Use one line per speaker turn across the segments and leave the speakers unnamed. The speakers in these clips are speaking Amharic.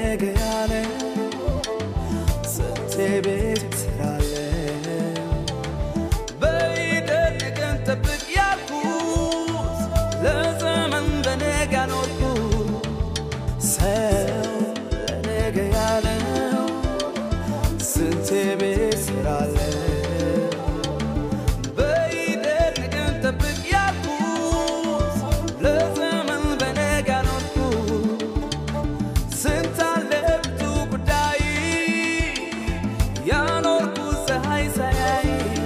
ለነገ ያለ ስንቴ ቤት ስራለ በይደር ነገን ጠብቅ ያልኩት ለዘመን በነገ ያኖርኩት ሰው ለነገ ያለው ስንቴ ቤት ስራለ በይደር ነገን ጠብቅ ያልኩት ለዘመን በነገ ያኖርኩት ስንት አለ ብዙ ጉዳይ ያኖርኩት ፀሐይ ሳያይ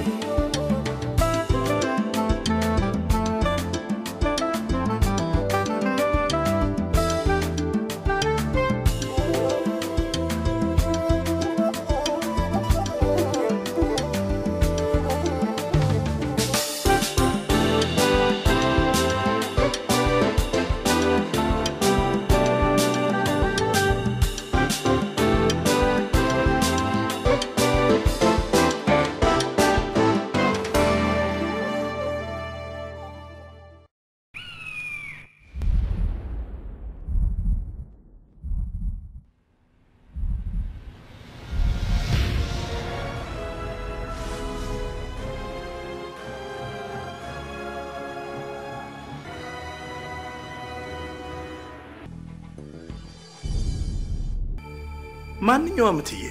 ማንኛውም እትዬ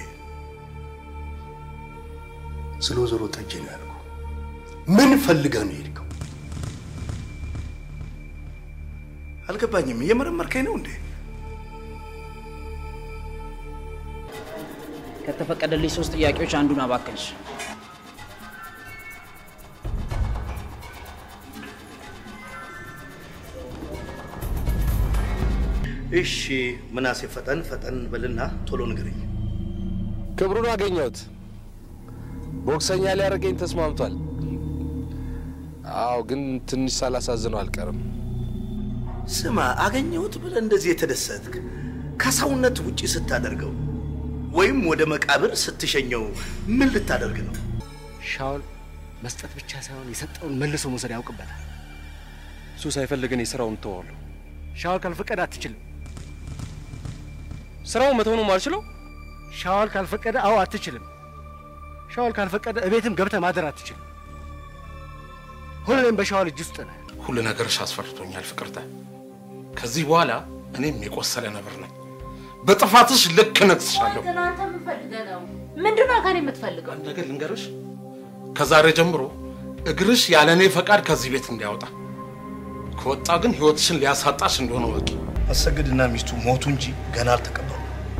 ስለ ወይዘሮ ጠጄ ነው ያልኩህ። ምን ፈልገህ ነው የሄድከው? አልገባኝም። እየመረመርከኝ ነው እንዴ?
ከተፈቀደልኝ ሶስት ጥያቄዎች አንዱን አባከንሽ።
እሺ ምናሴ፣ ፈጠን ፈጠን በልና ቶሎ ንገረኝ።
ክብሩን አገኘሁት። ቦክሰኛ ሊያደርገኝ ተስማምቷል። አዎ፣ ግን ትንሽ ሳላሳዝነው አልቀርም።
ስማ፣ አገኘሁት ብለህ እንደዚህ የተደሰትክ ከሰውነት ውጪ ስታደርገው ወይም ወደ መቃብር ስትሸኘው ምን ልታደርግ ነው?
ሻውል መስጠት ብቻ ሳይሆን የሰጠውን መልሶ መውሰድ ያውቅበታል።
እሱ ሳይፈልግ እኔ ስራውን እተዋለሁ።
ሻውል ካልፈቀደ አትችልም።
ስራውን መተው ነው የማልችለው?
ሻውል ካልፈቀደ አዎ አትችልም። ሻውል ካልፈቀደ እቤትም ገብተህ ማደር አትችልም። ሁሌም በሻውል እጅ ውስጥ ነህ።
ሁሉ ነገርሽ አስፈርቶኛል ፍቅርተ። ከዚህ በኋላ እኔም የቆሰለ ነብር ነኝ። በጥፋትሽ ልክ ነግስሻለሁ።
ግን አንተ ምን ፈልገህ ነው? ምንድን ነው ከእኔ የምትፈልገው?
አንድ ነገር ልንገርሽ፣ ከዛሬ ጀምሮ እግርሽ ያለ እኔ ፈቃድ ከዚህ ቤት እንዲያወጣ ከወጣ ግን ህይወትሽን ሊያሳጣሽ እንደሆነ ወቂ።
አሰግድና ሚስቱ ሞቱ እንጂ ገና አልተቀበሩ።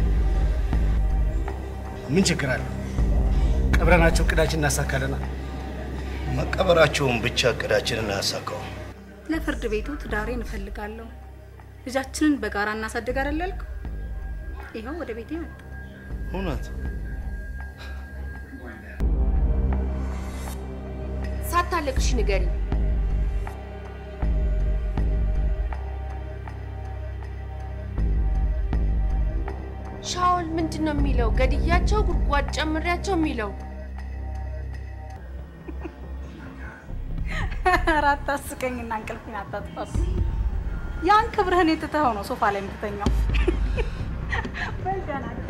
ምን ችግር አለ? ቀብረናቸው እቅዳችን እናሳካለና።
መቀበራቸውን ብቻ እቅዳችንን አያሳካውም።
ለፍርድ ቤቱ ትዳሬን እፈልጋለሁ፣ ልጃችንን በጋራ እናሳድግ አይደል ያልከው? ይኸው ወደ ቤቴ መጣ።
እውነት
ሳታለቅሽ ንገሪ። ሻውል ምንድን ነው የሚለው? ገድያቸው ጉድጓድ ጨምሬያቸው የሚለው
ኧረ አታስቀኝና እንቅልፌን አታጥፋብኝ። ያን ክብርህን የትተኸው ነው ሶፋ ላይ የምትተኛው። በል ደህና ነኝ።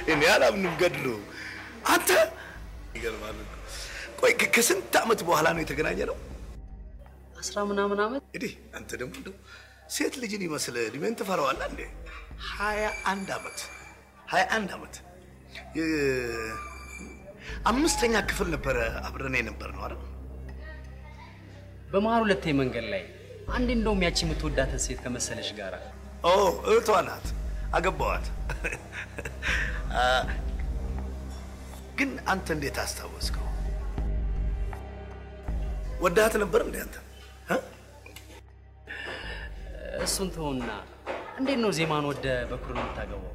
እኔ አላምንም ገድሎ አንተ ይገርማል እኮ። ቆይ ከ- ከስንት ዓመት በኋላ ነው የተገናኘ ነው?
አስራ ምናምን ዓመት
እንግዲህ አንተ ደግሞ እንደው ሴት ልጅን ይመስል እድሜን ትፈራዋለህ እንዴ? ሀያ አንድ ዓመት ሀያ አንድ ዓመት የ- አምስተኛ ክፍል ነበረ አብረን የነበር ነው አይደል?
በመሀል ሁለቴ መንገድ ላይ አንድ እንደውም ያቺ የምትወዳትን ሴት ከመሰለሽ ጋራ
ኦ እህቷ ናት፣ አገባዋት። አ፣ ግን አንተ እንዴት አስታወስከው? ወዳት ነበር እንዴ አንተ? እ?
እሱን ተውና እንዴት ነው ዜማን ወደ በኩር የምታገባው?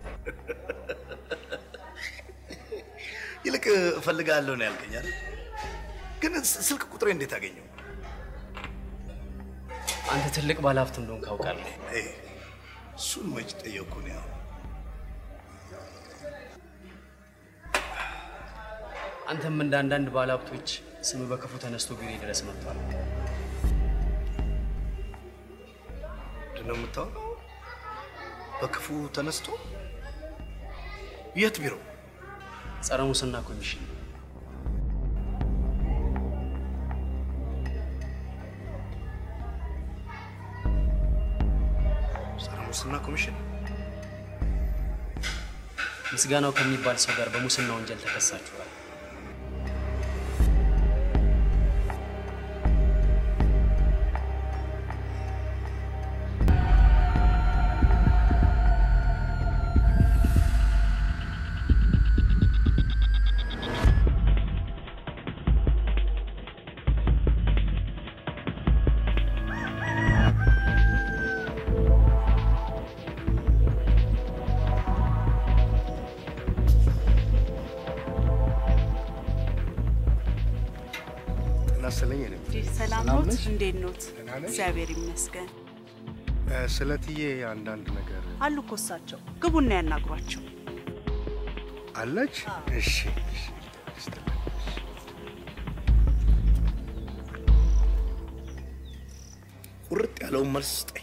ይልቅ እፈልጋለሁ ነው ያልከኝ አይደል? ግን ስ- ስልክ ቁጥሬ እንዴት አገኘው?
አንተ ትልቅ ባለሀብት እንደሆን ካውቃለህ።
አይ፣ እሱን መች ጠየቅኩ ነው ያው
አንተም እንደ አንዳንድ ባለሀብቶች ስም በክፉ ተነስቶ ቢሮ ድረስ መጥቷል።
ምንድን ነው የምታወራው? በክፉ ተነስቶ የት ቢሮ?
ጸረ ሙስና ኮሚሽን
ጸረ ሙስና ኮሚሽን
ምስጋናው ከሚባል ሰው ጋር በሙስና ወንጀል ተከሳችኋል።
እናሰለኝ እኔ
ሰላም
ሰላም
ኖት?
ነሽ?
እንዴት ኖት?
ደህና ነሽ?
እግዚአብሔር ይመስገን።
እ፣ ስለ እትዬ አንዳንድ ነገር
አሉ እኮ እሳቸው። ግቡና ያናግሯቸው።
አለች። እሺ እሺ።
ቁርጥ ያለውን መልስ ስጠኝ።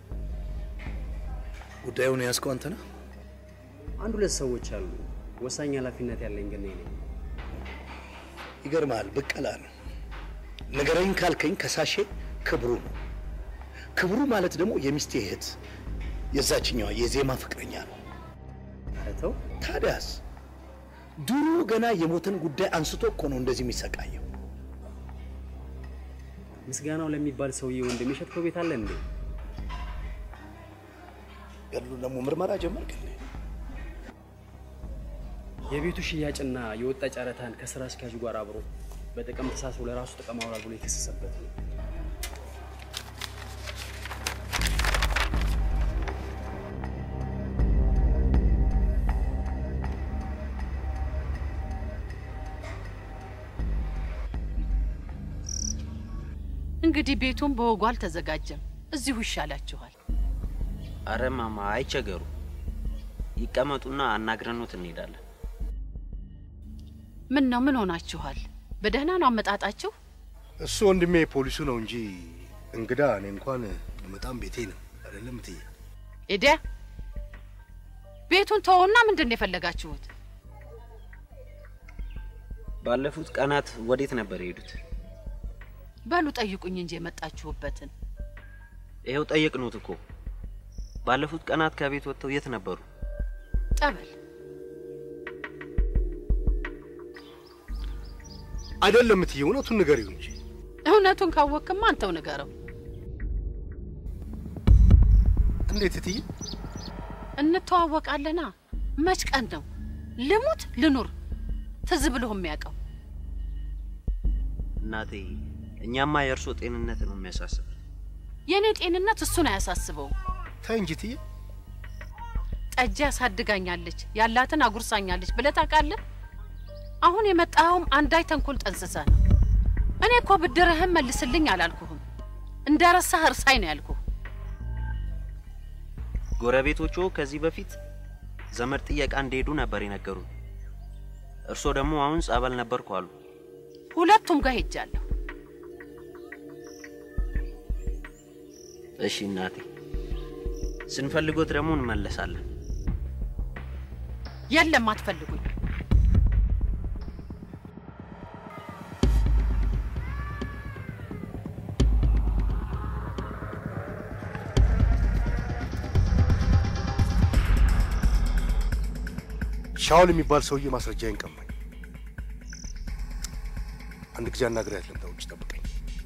ጉዳዩን የያዝከው አንተ ነህ?
አንድ ሁለት ሰዎች አሉ። ወሳኝ ኃላፊነት ያለኝ ግን እኔ ነኝ።
ይገርምሃል፣ ብቀላ ነው። ንገረኝ ካልከኝ ከሳሼ ክብሩ ነው። ክብሩ ማለት ደግሞ የሚስቴ እህት የዛችኛዋ የዜማ ፍቅረኛ ነው።
ኧረ ተው።
ታዲያስ ድሮ ገና የሞተን ጉዳይ አንስቶ እኮ ነው እንደዚህ የሚሰቃየው።
ምስጋናው ለሚባል ሰውዬ ወንድም የሸጥከው ቤት አለ እንዴ?
ገድሉ ደግሞ ምርመራ ጀመርክ እንዴ?
የቤቱ ሽያጭና የወጣ ጨረታን ከስራ አስኪያጁ ጋር አብሮ በጥቅም ተሳስሮ ለራሱ ጥቅም አውሏል ብሎ የተከሰሰበት ነው።
እንግዲህ ቤቱን በወጉ አልተዘጋጀም። እዚሁ ይሻላችኋል።
አረ ማማ አይቸገሩ፣ ይቀመጡና አናግረኖት እንሄዳለን።
ምን ነው ምን ሆናችኋል? በደህና ነው አመጣጣችሁ?
እሱ ወንድሜ ፖሊሱ ነው እንጂ እንግዳ እኔ እንኳን በጣም ቤቴ ነው አይደለም እትዬ።
ኤዲያ ቤቱን ተወውና ምንድን ነው የፈለጋችሁት?
ባለፉት ቀናት ወዴት ነበር የሄዱት?
በሉ ጠይቁኝ እንጂ የመጣችሁበትን።
ይኸው ጠየቅኑት እኮ። ባለፉት ቀናት ከቤት ወጥተው የት ነበሩ?
ጠበል
አይደለም እትዬ፣ እውነቱን ንገሪው እንጂ።
እውነቱን ካወቅክማ አንተው ንገረው።
እንዴት እትዬ?
እንተዋወቃለና መች ቀን ነው? ልሙት ልኑር ትዝ ብሎ የሚያውቀው
እናቴ፣ እኛማ የእርሶ ጤንነት ነው የሚያሳስብ።
የእኔ ጤንነት እሱን አያሳስበውም።
ተይ እንጂ እትዬ።
ጠጅ ያሳድጋኛለች ያላትን አጉርሳኛለች ብለህ ታውቃለህ? አሁን የመጣኸውም አንዳይ ተንኮል ጠንስሰህ ነው። እኔ እኮ ብድርህን መልስልኝ አላልኩህም። እንደ ረሳህ እርሳኝ ነው ያልኩህ።
ጎረቤቶቹ ከዚህ በፊት ዘመድ ጥየቃ እንደሄዱ ነበር የነገሩን። እርሶ ደግሞ አሁን ጸበል ነበርኩ አሉ።
ሁለቱም ጋር ሄጃለሁ።
እሺ እናቴ፣ ስንፈልጎት ደግሞ እንመለሳለን።
የለም አትፈልጉኝ።
ሻውል የሚባል ሰውዬ ማስረጃዬን ቀማኝ። አንድ ጊዜ አናግሬያት ልምጣ፣ ውጭ ጠብቀኝ።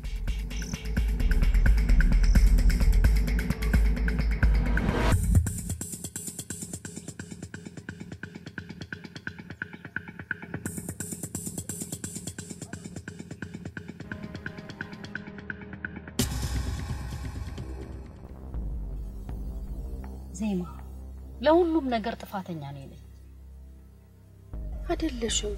ዜማ፣ ለሁሉም ነገር ጥፋተኛ ነኝ ነኝ።
አይደለሽም።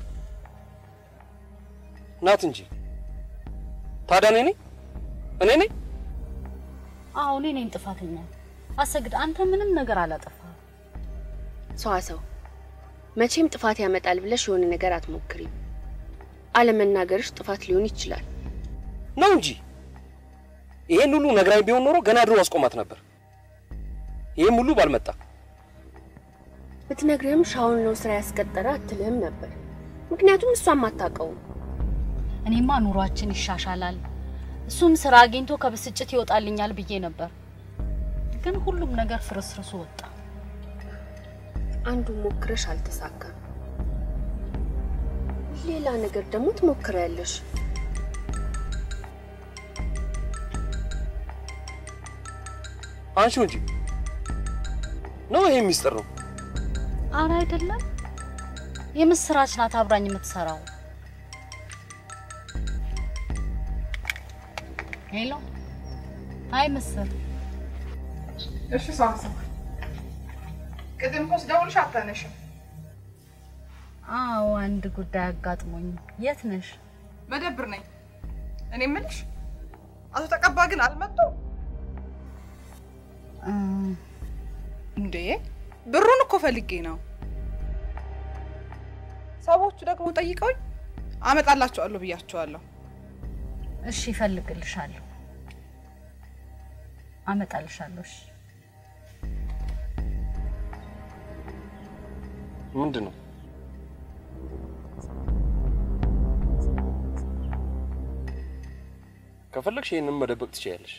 ናት እንጂ ታዲያ እኔ ነኝ እኔ ነኝ
አዎ እኔ ነኝ ጥፋተኛ። አሰግድ፣ አንተ ምንም ነገር አላጠፋ።
ሰዋሰው መቼም ጥፋት ያመጣል ብለሽ የሆነ ነገር አትሞክሪም። አለመናገርሽ ጥፋት ሊሆን ይችላል።
ነው እንጂ ይሄን ሁሉ ነግራኝ ቢሆን ኖሮ ገና ድሮ አስቆማት ነበር። ይሄም ሁሉ ባልመጣ
ብትነግርህም ሻውን ነው ስራ ያስቀጠረ አትልህም ነበር። ምክንያቱም እሷም አታውቀውም።
እኔማ ኑሯችን ይሻሻላል፣ እሱም ስራ አግኝቶ ከብስጭት ይወጣልኛል ብዬ ነበር። ግን ሁሉም ነገር ፍርስርሱ ወጣ።
አንዱ ሞክረሽ አልተሳካም። ሌላ ነገር ደግሞ ትሞክሪያለሽ።
አንሺው እንጂ ነው ይሄ ሚስጥር ነው።
አረ አይደለም፣ የምስራች ናት አብራኝ የምትሰራው። ሄሎ፣ አይ ምስር
እሺ ሳምሳ፣ ቅድም እኮ ስደውልሽ አታነሽም።
አዎ፣ አንድ ጉዳይ አጋጥሞኝ። የት ነሽ?
መደብር ነኝ። እኔ የምልሽ አቶ ተቀባ ግን አልመጡም እንዴ? ብሩን እኮ ፈልጌ ነው። ሰዎቹ ደግሞ ጠይቀውኝ አመጣላቸዋለሁ ብያቸዋለሁ።
እሺ፣ እፈልግልሻለሁ፣ አመጣልሻለሁ። እሺ
ምንድን ነው? ከፈለግሽ ይሄንን መደበቅ ትችያለሽ።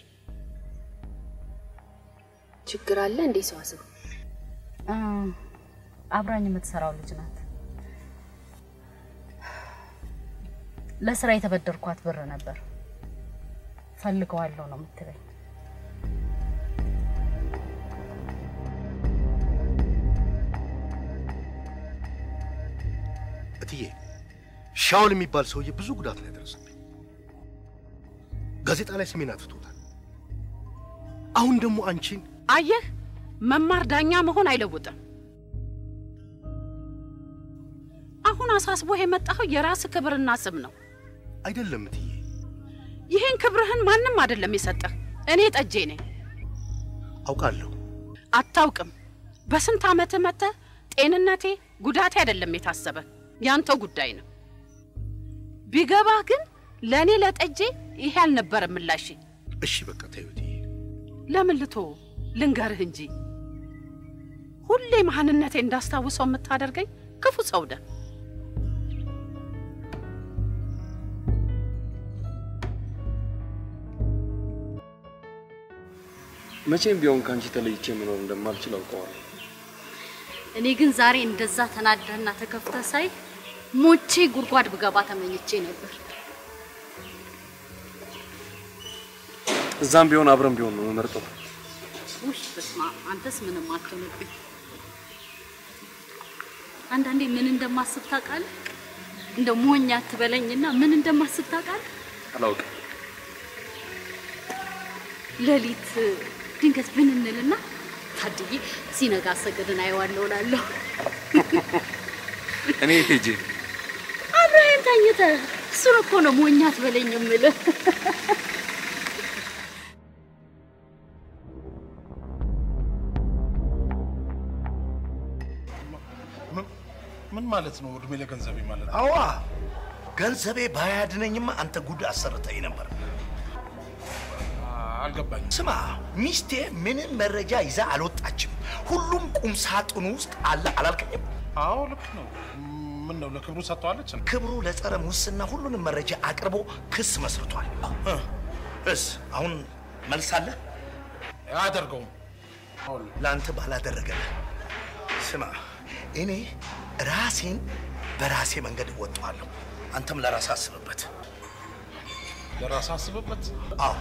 ችግር አለ እንዴ? ሰዋሰው
እ አብራኝ የምትሰራው ልጅ ናት። ለስራ የተበደርኳት ብር ነበር። ፈልገዋለሁ ነው የምትለኝ።
እትዬ ሻውል የሚባል ሰውዬ ብዙ ጉዳት ነው ያደረሰብኝ። ጋዜጣ ላይ ስሜን አትቶታል። አሁን ደግሞ አንቺን
አየህ፣ መማር ዳኛ መሆን አይለውጥም። አሁን አሳስቦህ የመጣኸው የራስ ክብርና ስም ነው።
አይደለም እትዬ፣
ይህን ክብርህን ማንም አይደለም የሰጠህ፣ እኔ ጠጄ ነኝ።
አውቃለሁ።
አታውቅም። በስንት ዓመት መጥተህ ጤንነቴ ጉዳቴ አይደለም የታሰበ ያንተው ጉዳይ ነው። ቢገባህ ግን ለእኔ ለጠጄ ይሄ አልነበረም ምላሽ።
እሺ በቃ ተይው እትዬ።
ለምን ልቶ ልንገርህ እንጂ ሁሌ ማንነቴ እንዳስታውሰው የምታደርገኝ ክፉ ሰው ነህ።
መቼም ቢሆን ከአንቺ ተለይቼ መኖር እንደማልችል አውቀዋለሁ።
እኔ ግን ዛሬ እንደዛ ተናደህና ተከፍተህ ሳይ ሞቼ ጉድጓድ ብገባ ተመኝቼ ነበር።
እዛም ቢሆን አብረን ቢሆን ነው የምመርጠው።
ውይ በስመ አብ፣ አንተስ ምንም አትሆንብኝ። አንዳንዴ ምን እንደማስብ ታውቃለህ? እንደ ሞኝ አትበለኝና ምን እንደማስብ ታውቃለህ?
አላውቅም።
ሌሊት ድንገት ብንንልና ታድዬ ሲነጋ አሰገድን አየዋለሁ እላለሁ።
እኔ ሄጄ
አብረኸኝ ተኝተህ እሱን እኮ ነው ሞኝ አትበለኝ የምልህ።
ምን ማለት ነው? እድሜ ለገንዘቤ ማለት ነው?
አዋ ገንዘቤ ባያድነኝማ አንተ ጉድ አሰርተኝ ነበር።
አልገባኝም።
ስማ፣ ሚስቴ ምንም መረጃ ይዛ አልወጣችም። ሁሉም ቁም ሳጥኑ ውስጥ አለ አላልከኝም?
አዎ ልክ ነው። ምን ነው ለክብሩ ሰጥተዋለች?
ክብሩ ለጸረ ሙስና ሁሉንም መረጃ አቅርቦ ክስ መስርቷል። እ፣ እስ አሁን መልስ አለ?
አያደርገውም።
ለአንተ ባላደረገልህ ስማ፣ እኔ ራሴን በራሴ መንገድ እወጣዋለሁ። አንተም ለራስህ አስብበት።
ለራስህ አስብበት።
አዎ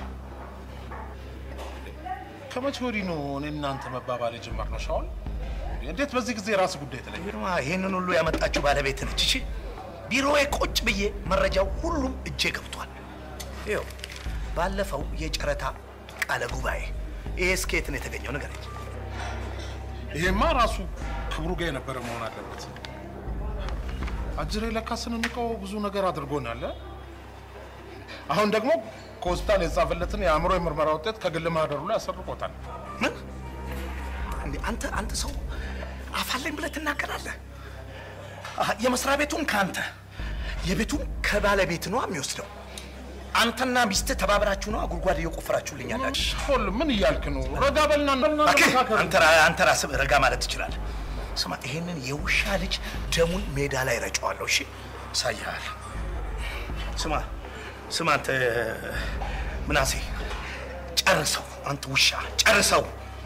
ከመቼ ወዲህ ነው እኔ እናንተ መባባል የጀመርነው? ሻውል እንዴት በዚህ ጊዜ የራስ ጉዳይ ተለየ?
ቢሮዋ ይህንን ሁሉ ያመጣችው ባለቤት ነች። እሺ ቢሮዬ ቁጭ ብዬ መረጃው ሁሉም እጄ ገብቷል። ይኸው ባለፈው የጨረታ ቃለ ጉባኤ ይሄ ስኬት ነው የተገኘው ነገር
ይሄማ ራሱ ክብሩ ጋር የነበረ መሆን አለበት። አጅሬ ለካ ስንንቀው ብዙ ነገር አድርጎናል። እ? አሁን ደግሞ ከሆስፒታል የተጻፈለትን የአእምሮ የምርመራ ውጤት ከግል ማህደሩ ላይ ያሰርቆታል።
ምን እንዴ አንተ አንተ ሰው አፋለኝ ብለህ ትናገራለህ? አሀ፣ የመስሪያ ቤቱን ከአንተ የቤቱን ከባለቤት ነው የሚወስደው። አንተና ሚስትህ ተባብራችሁ ነው ጉድጓድ እየቆፈራችሁልኝ ያላችሁ።
ሁሉ ምን እያልክ ነው? ረጋ በልና
እባክህ፣ አንተ ራ- አንተ ራስህ ረጋ ማለት ትችላለህ። ስማ፣ ይሄንን የውሻ ልጅ ደሙን ሜዳ ላይ ረጨዋለሁ። እሺ፣ እሳይሃል። ስማ ስማ፣ አንተ ምናሴ ጨርሰው፣ አንተ ውሻ ጨርሰው።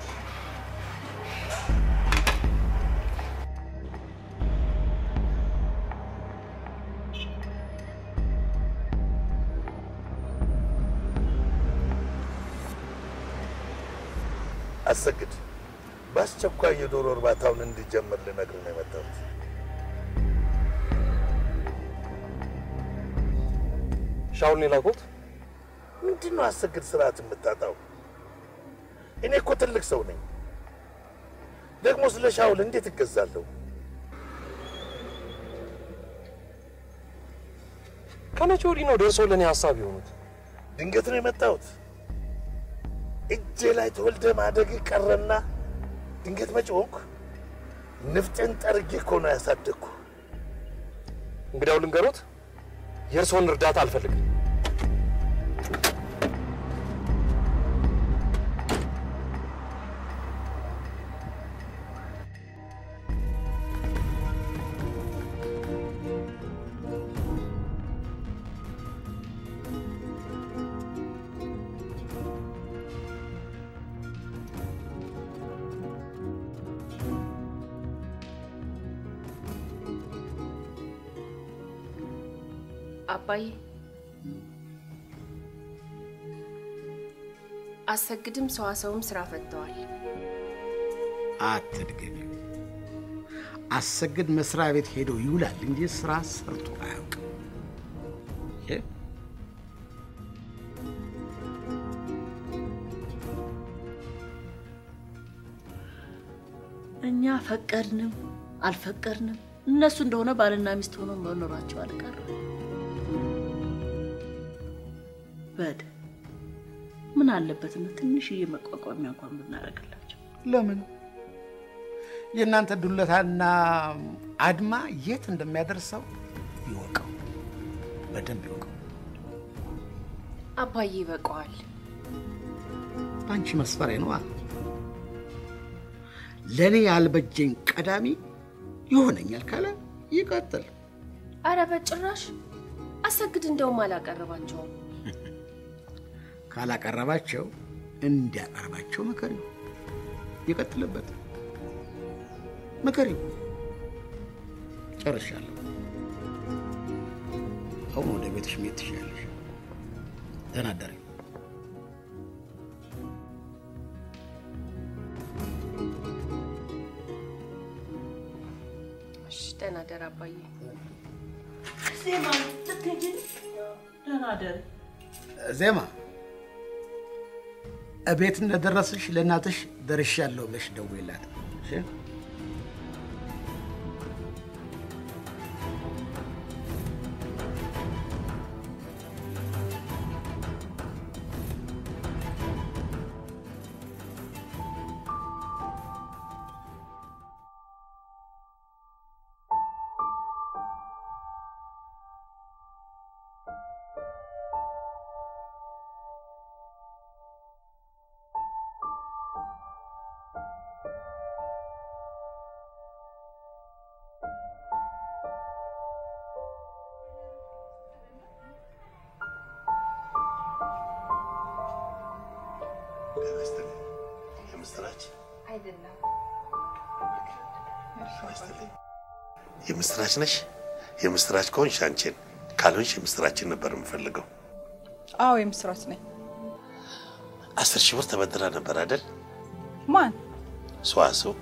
አሰግድ፣ በአስቸኳይ የዶሮ እርባታውን እንዲጀምር ልነግርህ ነው የመጣሁት።
ሻውል የላኩት
ምንድን ነው አሰግድ ስርዓት የምታጣው? እኔ እኮ ትልቅ ሰው ነኝ። ደግሞ ስለ ሻውል እንዴት እገዛለሁ?
ከመቼ ወዲህ ነው ደርሰው ለእኔ ሀሳብ የሆኑት?
ድንገት ነው የመጣሁት። እጄ ላይ ተወልደ ማደግ ቀረና ድንገት መጪ ሆንኩ። ንፍጤን ጠርጌ እኮ ነው ያሳደግኩ።
እንግዲያው ልንገሮት፣ የእርስዎን እርዳታ አልፈልግም።
አባዬ አሰግድም ሰዋሰውም ስራ ፈተዋል።
አትድገሚው። አሰግድ መስሪያ ቤት ሄዶ ይውላል እንጂ ስራ ሰርቶ አያውቅም። ይህ
እኛ ፈቀድንም አልፈቀድንም እነሱ እንደሆነ ባልና ሚስት ሆነው መኖራቸው አልቀረ። በድ ምን አለበት ነው ትንሽዬ መቋቋሚያ እንኳን ብናደርግላቸው።
ለምን የእናንተ ዱለታና አድማ የት እንደሚያደርሰው ይወቀው፣ በደንብ ይወቀው።
አባዬ ይበቃዋል።
በአንቺ መስፈሪያ ነዋ። ለእኔ ያልበጀኝ ቀዳሚ ይሆነኛል ካለ ይቀጥል።
አረ በጭራሽ አሰግድ እንደውም አላቀረባቸውም።
ካላቀረባቸው እንዲያቀርባቸው ምከሪው፣ ይቀጥልበት። ምከሪው። ጨርሻለሁ። አሁን ወደ ቤትሽ መሄድ ትችያለሽ። ደህና እደሪ።
እሺ ደህና ደር አባዬ።
ዜማ ልትሄጂ ነው? ደህና ደሪ።
ዜማ እቤት እንደደረስሽ ለእናትሽ ደርሻለሁ ብለሽ ደውይላት። እሺ?
የምስራች ነሽ? የምስራች ከሆንሽ አንቺን፣ ካልሆንሽ የምስራችን ነበር የምፈልገው።
አዎ የምስራች ነኝ።
አስር ሺህ ብር ተበድራ ነበር አይደል?
ማን?
ሰዋሰው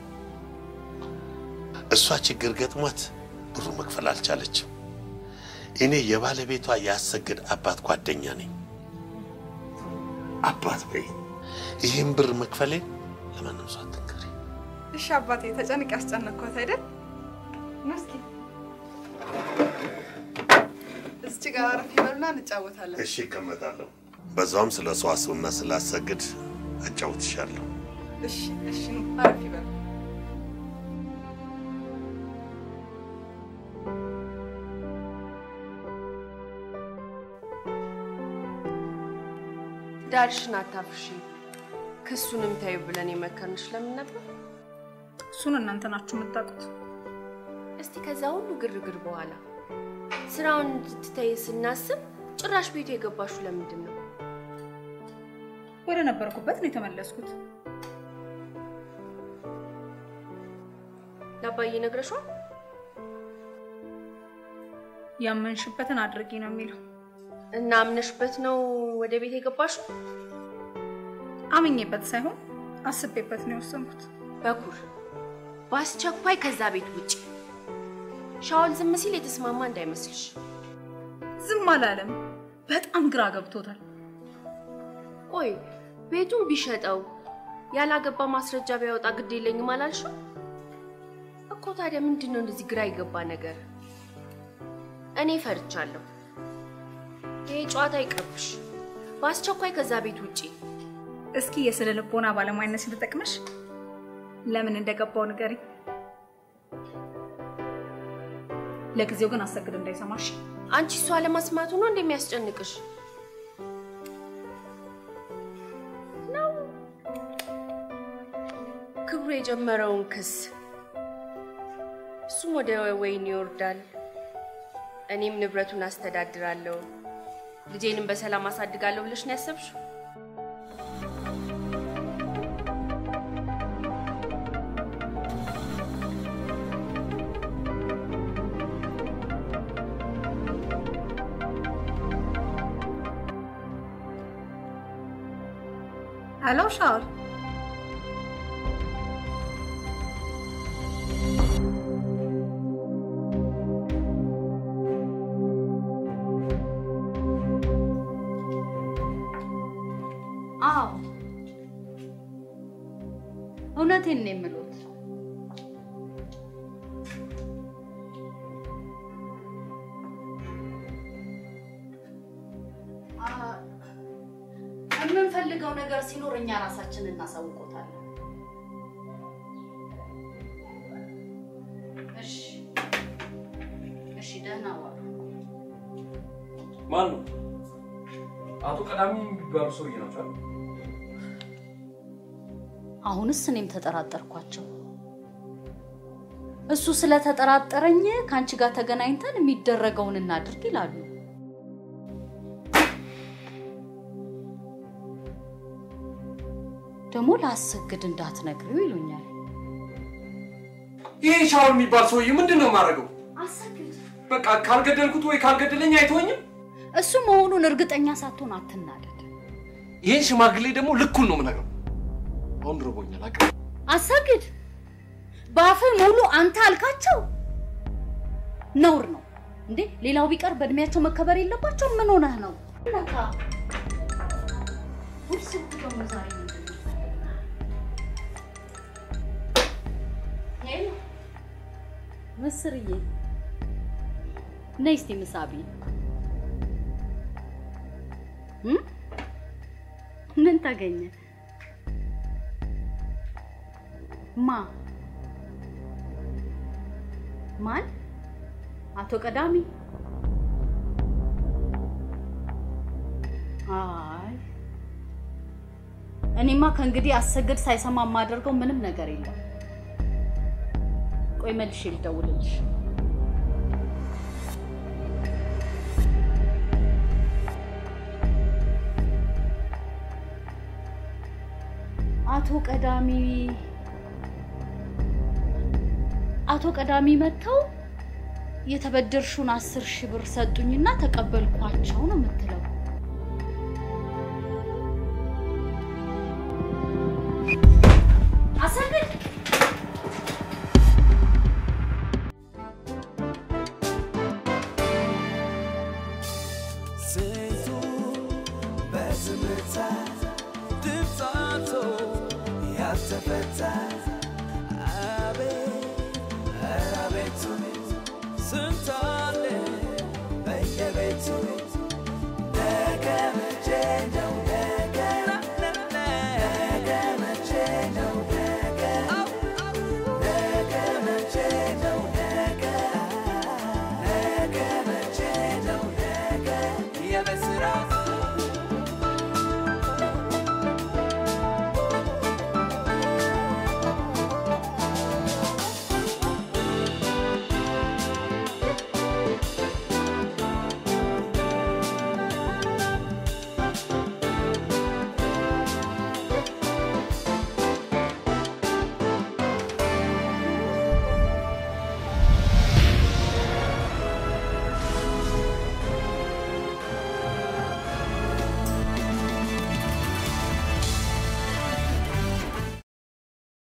እሷ ችግር ገጥሟት ብሩ መክፈል አልቻለችም። እኔ የባለቤቷ ያሰግድ አባት ጓደኛ ነኝ። አባት በይ ይህን ብር መክፈሌን ለማንም ሰው አትንገሪ።
እሺ አባቴ፣ ተጨንቅ ያስጨነቅኳት አይደል? ኑ እስኪ እዚች ጋር አረፍ ይበሉና እንጫወታለን።
እሺ እቀመጣለሁ። በዛውም ስለ ሰዋሰውና ስላሰግድ አጫውትሻለሁ።
እሺ እሺ፣ ኑ አረፍ ይበሉ።
ዳርሽን አታፍርሺ፣ ክሱንም ታዩ ብለን የመከርንሽ ለምን ነበር?
እሱን እናንተ ናችሁ የምታውቁት።
እስቲ ከዛ ሁሉ ግርግር በኋላ ስራውን እንድትተይ ስናስብ ጭራሽ ቤቱ የገባሹ ለምንድን ነው?
ወደ ነበርኩበት ነው የተመለስኩት።
ለአባዬ ነግረሽዋል?
ያመንሽበትን አድርጊ ነው የሚለው።
እና አምነሽበት ነው ወደ ቤት የገባሽው?
አምኜበት ሳይሆን አስቤበት ነው የወሰንኩት።
በኩር በአስቸኳይ ከዛ ቤት ውጭ። ሻውል ዝም ሲል የተስማማ እንዳይመስልሽ።
ዝም አላለም። በጣም ግራ ገብቶታል።
ቆይ ቤቱን ቢሸጠው ያላገባ ማስረጃ ቢያወጣ ግድ የለኝም አላልሽም እኮ? ታዲያ ምንድን ነው እንደዚህ ግራ የገባ ነገር? እኔ ፈርቻለሁ። ይሄ ጨዋታ ይቅርብሽ። በአስቸኳይ ከዛ ቤት ውጪ።
እስኪ የስነ ልቦና ባለሙያነት ተጠቅመሽ ለምን እንደገባው ንገሪ። ለጊዜው ግን አሰግድ እንዳይሰማሽ።
አንቺ እሷ ለመስማቱ ነው እንደሚያስጨንቅሽ ነው? ክብሩ የጀመረውን ክስ እሱም ወደ ወይን ይወርዳል፣ እኔም ንብረቱን አስተዳድራለሁ፣ ልጄንም በሰላም አሳድጋለሁ ብለሽ ነው ያሰብሽው?
ሄሎ ሻውል፣
አዎ እውነቴን ነው የምሉት። የምንፈልገው ነገር ሲኖር እኛ ራሳችን እናሳውቆታለን። እሺ እሺ፣ ደህና ዋሉ።
ማን ነው? አቶ ቀዳሚ የሚባሉ ሰውዬ ናቸው አይደል?
አሁንስ እኔም ተጠራጠርኳቸው። እሱ ስለተጠራጠረኝ ከአንቺ ጋር ተገናኝተን የሚደረገውን እናድርግ ይላሉ። ደግሞ ላሰግድ እንዳትነግሪው ይሉኛል።
ይሄ ሻውል የሚባል ሰውዬ ምንድን ነው የማደርገው?
አሰግድ
በቃ ካልገደልኩት ወይ ካልገደለኝ አይተወኝም።
እሱ መሆኑን እርግጠኛ ሳትሆን አትናደድ።
ይሄን ሽማግሌ ደግሞ ልኩን ነው የምነግረው። አሁን ርቦኛል። አቅ
አሰግድ በአፍህ ሙሉ አንተ አልካቸው ነውር ነው እንዴ? ሌላው ቢቀር በእድሜያቸው መከበር የለባቸው? ምን ሆነህ ነው? ነካ ውርስ ደግሞ ዛሬ ምንድን ነው? ሄሎ ምስርዬ፣ ነይ እስቲ ምሳቢ። ምን ተገኘ? ማ ማን? አቶ ቀዳሚ? አይ እኔማ ከእንግዲህ አሰግድ ሳይሰማ የማደርገው ምንም ነገር የለም። ቆይ መልሼ ልደውልልሽ። አቶ ቀዳሚ አቶ ቀዳሚ መጥተው የተበደርሹን አስር ሺህ ብር ሰጡኝና ተቀበልኳቸው ነው የምትለው?